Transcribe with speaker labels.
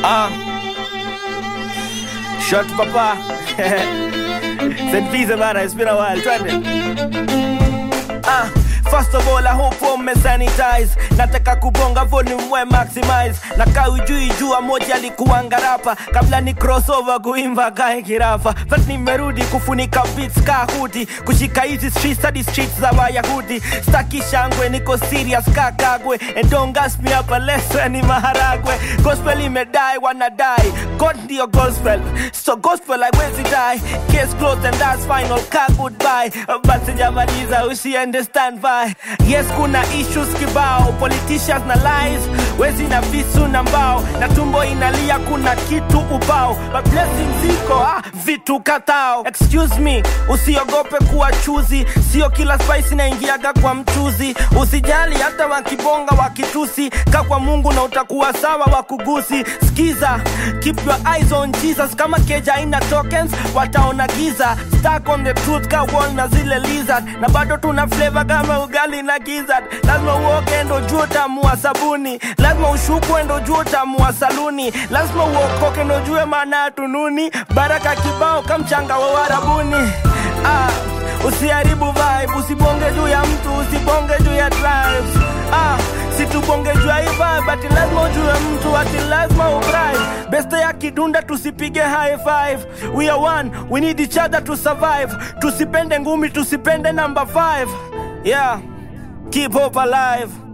Speaker 1: Ah. Shot papa. St. Visa bana, it's been a while. Twende. Ah. First of all, I hope ume sanitize. Nataka kubonga volume we maximize. Na kaujui jua moja alikuwa ngarapa kabla ni crossover kuimba kae kirafa. But nimerudi kufunika beats ka hudi, kushika hizi streets hadi streets za Wayahudi. Staki shangwe, niko serious ka kagwe. And don't gas me up unless ni maharagwe. Gospel imedai, wanadai. God ndio gospel. So gospel haiwezi die. Case closed and that's final. Ka goodbye. But sijamaliza usiende stand by. Yes, kuna issues kibao, politicians na lies, wezi na visu na mbao, na tumbo inalia, kuna kitu ubao, but blessings ziko ah, vitu katao. Excuse me, usiogope kuwa chuzi, sio kila spice inaingiaga kwa mchuzi. Usijali hata wakibonga wakitusi, ka kwa Mungu na utakuwa sawa wakugusi. Skiza, keep your eyes on Jesus, kama keja haina tokens wataona giza. Stuck on the truth ka wall na zile lizard, na bado tuna flavor kama ugali na gizzard. Lazima uoge ndo jua utamu wa sabuni, lazima ushukwe ndo jua utamu wa saluni, lazima uokoke ndo jue maana ya tununi. Baraka kibao kamchanga wa warabuni. Ah, usiharibu vibe, usibonge juu ya mtu, usibonge juu ya tribes. Ah, situbonge juu ya hii vibe, ati lazima ujue mtu, ati lazima ubribe. Beste ya kidunda tusipige high five. We are one, we need each other to survive. Tusipende ngumi, tusipende number five. Yeah, keep hope alive.